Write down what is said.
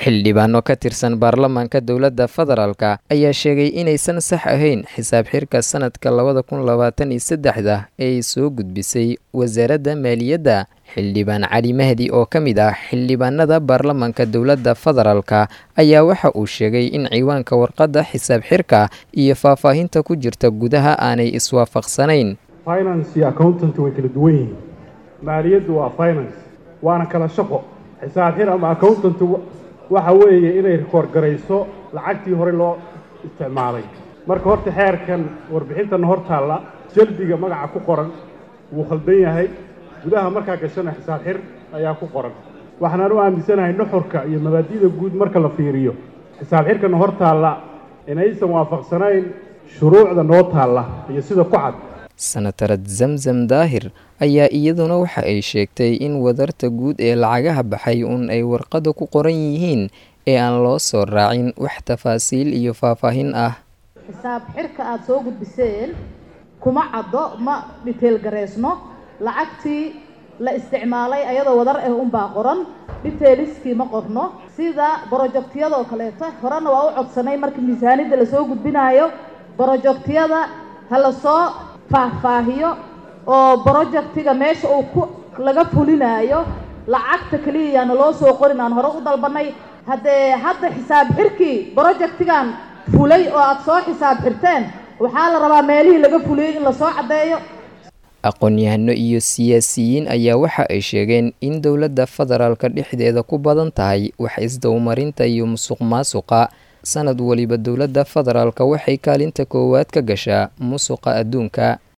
xildhibaano ka tirsan baarlamaanka dowladda federaalka ayaa sheegay inaysan sax ahayn xisaab xirka sanadka labada kun labaatan iyo saddexda ee ay soo gudbisay wasaaradda maaliyadda xildhibaan cali mahdi oo ka mid ah xildhibaanada baarlamaanka dowladda federaalka ayaa waxa uu sheegay in ciwaanka warqadda xisaab xirka iyo faahfaahinta ku jirta gudaha aanay iswaafaqsanayn finance iyo accountant way kala duwan yihiin maaliyaddu waa finance waana kala shaqo xisaab xir ama accountant waxa weeye inay rikoor garayso lacagtii hore loo isticmaalay marka horta xeerkan warbixintan hor taalla jaldiga magaca ku qoran wuu khaldan yahay gudaha markaa gashana xisaab xir ayaa ku qoran waxaanaan u aaminsanahay nuxurka iyo mabaadi'da guud marka la fiiriyo xisaab xirkana hor taalla inaysan waafaqsanayn shuruucda noo taalla iyo sida ku cad sanatarad zamzam daahir ayaa iyaduna waxa ay sheegtay in wadarta guud ee lacagaha baxay uun ay warqadda ku qoran yihiin ee aan loo soo raacin wax tafaasiil iyo faahfaahin ah xisaab xirka aada soo gudbiseen kuma caddo ma dhiteel gareysno lacagtii la isticmaalay ayadoo wadar ah unbaa qoran dhiteeliskii ma qorno sida brojectiyadoo kaleeto horena waa u codsanay marka miisaanidda lasoo gudbinaayo brojectiyada ha lasoo faahfaahiyo oo brojectiga meesha uu ku laga fulinaayo lacagta keliya yaana loo soo qorin aan hore u dalbanay haddee hadda xisaab xirkii brojectigan fulay oo aada soo xisaab xirteen waxaa la rabaa meelihii laga fuliyey in lasoo caddeeyo aqoon-yahano iyo siyaasiyiin ayaa waxa ay sheegeen in dowladda federaalka dhexdeeda ku badan tahay wax isdowmarinta iyo musuq maasuqa sanad waliba dowladda federaalka waxay kaalinta koowaad ka gashaa musuqa adduunka